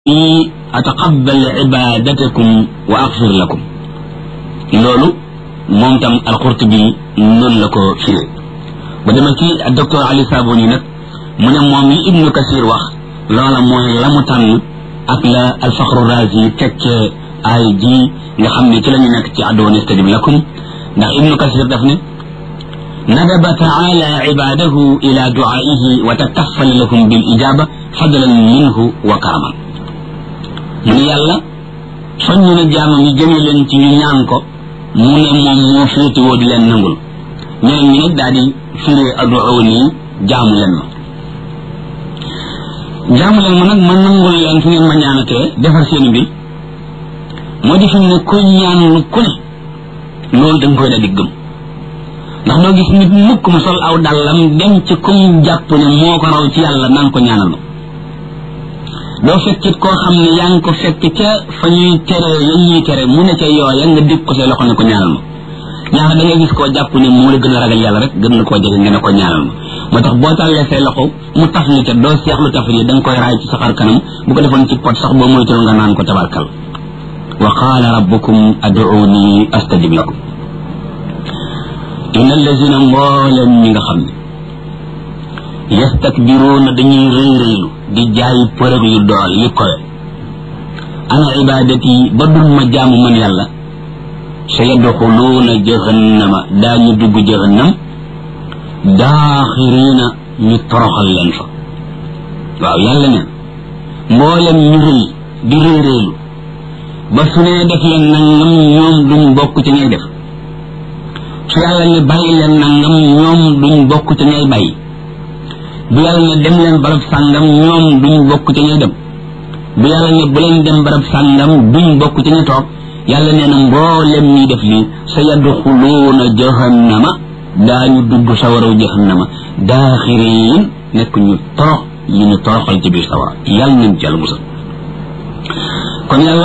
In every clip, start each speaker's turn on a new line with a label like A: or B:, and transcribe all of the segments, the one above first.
A: ataqabbal ibadatakum wa axfir lakum loolu moom tam alqurtubi noonu la ko firee ba dema ci docteur ali saboni nag mu ne moom li ibnu kasir wax loola mooy la mu tànn ak la alfaxru razi tekkee ay ji nga xam ne ci la ñu nekk ci addoon istajib lakum ndax ibnu kasir daf ne ندب تعالى عباده إلى دعائه وتكفل لهم بالإجابة فضلا منه وكرما من يلا soññ na jaamam yi jëme leen ci ñu ñaan ko mu ne moom moo féete woo di leen nangul ñeneen ñi nag daal di firee aduuni jaamu leen ma jaamu leen ma nag ma nangul leen fu ngeen ma ñaanatee defar seen mbir moo di fi ne kuy ñaan lu ku ne loolu da nga koy daal di gëm ndax doo gis nit mukk mu sol aw dàllam dem ci kum jàpp ne moo ko raw ci yàlla naan ko ñaanal ma doo fekkit koo xam ne yaa ngi ko fekk ca fa ñuy tere ya ñuy tere mu ne ca yooya nga dégg ko say loxo ne ko ñaanal ma ñaar da ngay gis koo jàpp ne moo la gën a ragal yàlla rek gën la koo jege nga ne ko ñaanal ma moo tax boo tàllee say loxo mu taf li ca doo seexlu taf yi da nga koy raay ci sa xar kanam bu ko defoon ci pot sax boo moytul nga naan ko tabarkal wa qaala rabbukum aduuni astajib lakum inna allazina mbooleem ñi nga xam ne yastakbiruuna dañuy rëy rëylu di jaay përëg yu dool yi kowe ana ibadati ba dul ma jaamu man yàlla sa yadxuluuna jahannama daañu dugg jahannam daaxiriina ñu toroxal leen fa waaw yàlla neen mbooleem ñu rëy di rëy rëylu ba su nee def leen nangam ñoom duñ bokk ci ñay def su yàlla ne bàyyi leen nangam ñoom duñ bokk ci ñay bàyyi bu yàlla ne dem leen barab sàngam ñoom duñ bokk ci ñay dem bu yàlla ne bu leen dem barab sàngam duñ bokk ci ñay toog yàlla nee na mboolem ñi def lii sa yadxuluuna jahannama daañu dugg sawaraw jahannama daaxiriin nekk ñu torox ñu ñu toroxal ci biir sawara yàlla nañ ci yàlla musal kon yàlla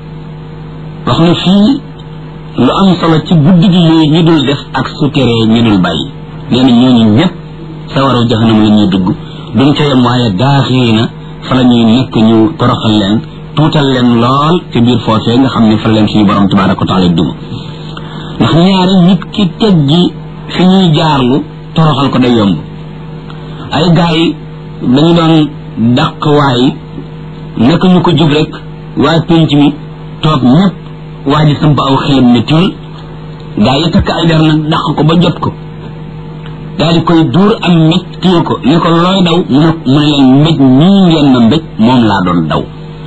A: wax na fii lu am solo ci guddi gi yooyu ñu dul def ak su teree ñu dul bàyyi nee na ñooñu ñëpp sawaraw jaxanam la ñuy dugg duñ ca yem waaye daaxiri na fa la ñuy nekk ñu toroxal leen tuutal leen lool ci biir foofee nga xam ne fa leen suñu borom tabaraka wa taala duma ndax ñaari nit ki teggi fi ñuy jaarlu toroxal ko day yomb ay gaa yi dañu doon dàq waay naka ñu ko jub rek waa pénc mi toog ñëpp waa ji samp aw xelam ne tiil gaa yi takk ay der nag dàq ko ba jot ko daal di koy duur am mbéj téye ko ne ko looy daw mu ne mu ne leen mbéj mii ngeen ma mbéj moom laa doon daw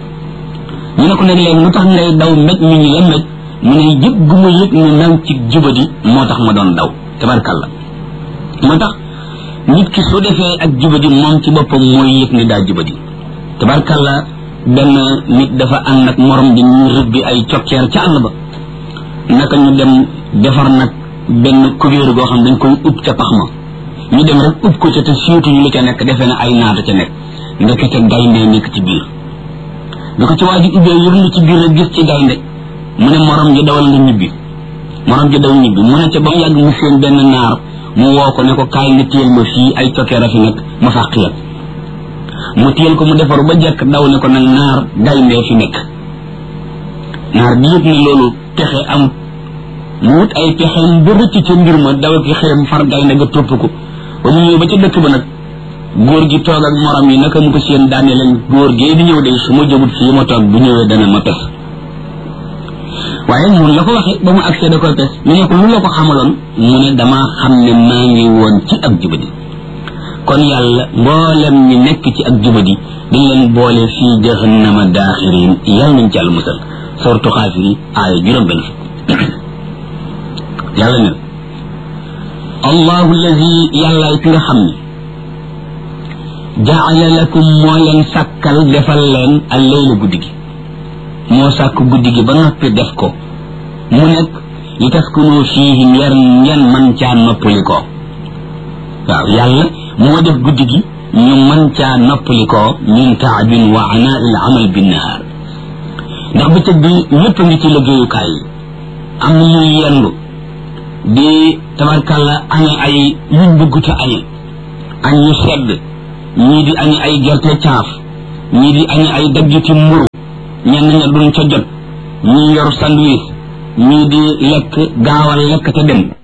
A: ñu ne ko nag leen lu tax ngay daw mbéj mi ñu la mbéj mu ne yëg gu ma yëg ne naw ci jubadi moo tax ma doon daw tabarkalla moo tax nit ki su defee ak jubadi moom ci boppam mooy yëg ne daa jubadi tabarkalla benn nit dafa ànd ak morom ji ñu rëbbi ay cokkeer ca àll ba naka ñu dem defar nag benn kubéeru goo xam dañ koy ub ca pax ma ñu dem rek ub ko ca te siitu ñu lu ca nekk defee na ay naata ca nekk ndekete gaynde nekk ci biir bi ko ci waa ji ubbee yërlu ci biir rek gis ci gaynde mu ne morom ji dawal nga ñibbi morom ji daw ñibbi mu ne ca ba mu yàgg mu seen benn naar mu woo ko ne ko kaay nga téyel ma fii ay cokkeer a fi nekk ma fàq yëpp mu téyel ko mu defaru ba jekk daw ne ko nag naar gayndee fi nekk naar bi yëg ne loolu pexe am mu wut ay pexeem ba rëcc ca mbir ma daw ki xeem far gaynde nga topp ko ba mu ñëw ba ca dëkk ba nag góor gi toog ak morom yi naka mu ko seen daane leen góor gee di ñëw de su ma jógut fii ma toog bu ñëwee dana ma pes waaye mun la ko waxee ba mu agsee da koy pes ñu ne ko lu la ko xamaloon mu ne damaa xam ne maa ngi woon ci ak jubadi kon yàlla mboolem ñi nekk ci ak jubadi dañ leen boole fii jahannama daaxirin yàlla nañ ci yàlla musal sortu xaafiri aaya juróom benn fukk yàlla ne allahu allazi yàllaay ki nga xam ne jaala lakum moo leen sàkkal defal leen al leyla guddi gi moo sàkk guddi gi ba noppi def ko mu nekk li taskunu fiihi ngeen ngeen man caa noppali ko waaw yàlla moo def guddi gi ñu man caa noppali ko min taabin wa anaa il amal binnahaar ndax bëccëg bi ñëpp a ngi ci liggéeyukaay yi am na ñuy yendu di tabarkalla añe ay yuñ bëgg te añe añ ñu sedd ñii di añe ay gerte caaf ñii di añi ay daggiti mburu ñenn ña duñ ca jot ñii yor sandwich ñii di lekk gaawal lekk te dem